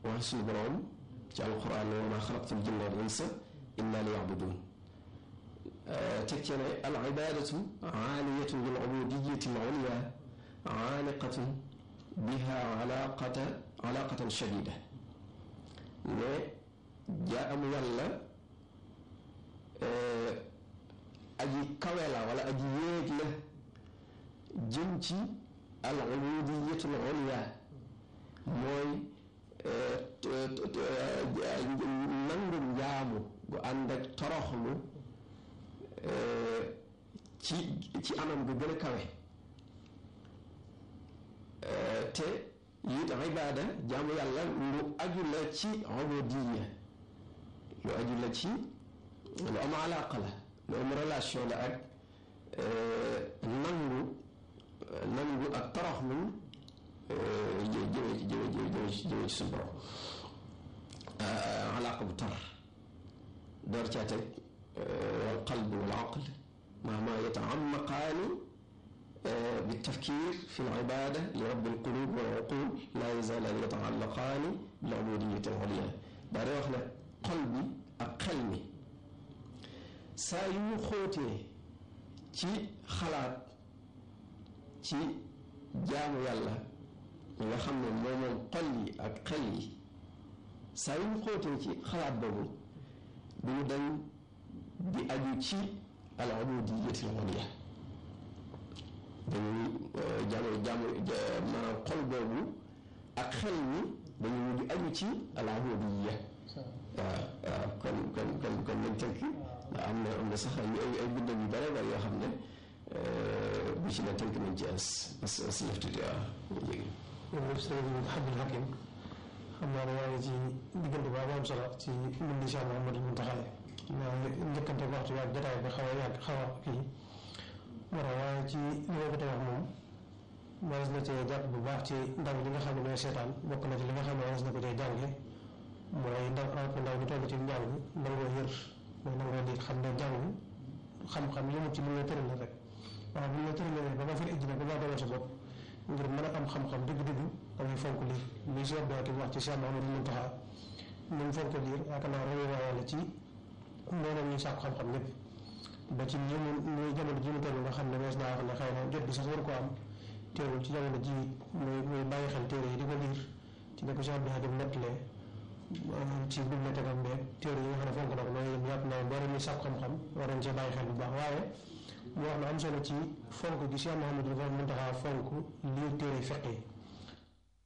wax suñu borom ci alquran wa ma xalaqtul jinna wal insa illa li yabudun teg ci ne al ibadatu aaliyatun bil ubudiyati al ulya aaliqatun biha alaqata alaqatan shadida ne jaamu yàlla aji kawe la wala aji yéeg la jëm ci al ubudiyatul ulya mooy nangu njaamu gu ànd ak toroxlu ci ci anam gu gën a kawe te it ibaada jaamu yàlla lu aju la ci ubudiya lu aju la ci lu am alaqa la lu am relation la ak nangu nangu ak toroxlu jë jëme jëme jëme jëme ci suñu borom alaqa bu tar door caa teg wal qalb wal aql mahma yataamaqaani bi tafkir fi l ibada li rabbi l qulub wal uqul laa yazaalaan yataallaqaani bil ubudiyati al ulya daa day wax ne xol bi ak xel mi saa yu ñu xóotee ci xalaat ci jaamu yàlla mi nga xam ne moo moom xol yi ak xel yi saa yu ñu xóotee ci xalaat boobu du ñu dañ di aju ci al ubudiyati al ulya dañuy jaamu jaamu maanaam xol boobu ak xel mi dañuy mujj aju ci al ubudiyya waaw waaw kon kon kon kon nañ tënk am na am na sax ay ay bindam yu bare bare yoo xam ne bu ci ne tënk nañ ci as as as lëf tuuti waaw léegi. jërëjëf sëriñ Abdul Hakim xam naa ne yaa ngi ci diggante boobu am solo ci mbind Cheikh Mouhamadou Mountakha naa njëkkante waxtu bi ak jotaay bi xaw a yàgg xaw a kii war waaye ci li ma ko wax moom waras na cee jàpp bu baax ci ndaw li nga xam ne ñooy seetaan bokk na ci li nga xam ne waras na ko cee jànge mooy ndaw rawat na ndaw bi toll ci njàng nangoo yër mooy nangoo di xam ne jàng xam-xam yëmut ci li nga tëral rek waaw bu ñu la tëralee ba nga far ijji nag ba ngaa demal sa bopp ngir mën a am xam-xam dëgg-dëgg dangay fonk lii li si dooti wax ci Cheikh Mouhamadou Mountakha ni mu fonk lii yaakaar naa royu waaye la ci mboolem ñu sàkku xam-xam ñëpp ba ci ñi mu muy jamono ji mu toll nga xam ne mees naa wax ne xëy na jot bi sax war ko am teewul ci jamono ji muy muy bàyyi xel téere yi di ko liir ci ne ko Cheikh Abdou Hadim nettalee ci bibliothèque am beeg téere yi nga xam ne fonk na ko loolu yëpp yàpp naa mboolem ñu sàkku xam-xam war nañ cee bàyyi xel bu baax waaye mu wax na am solo ci fonk gi Cheikh Mouhamadou Mountakha fonk liir téere fiq yi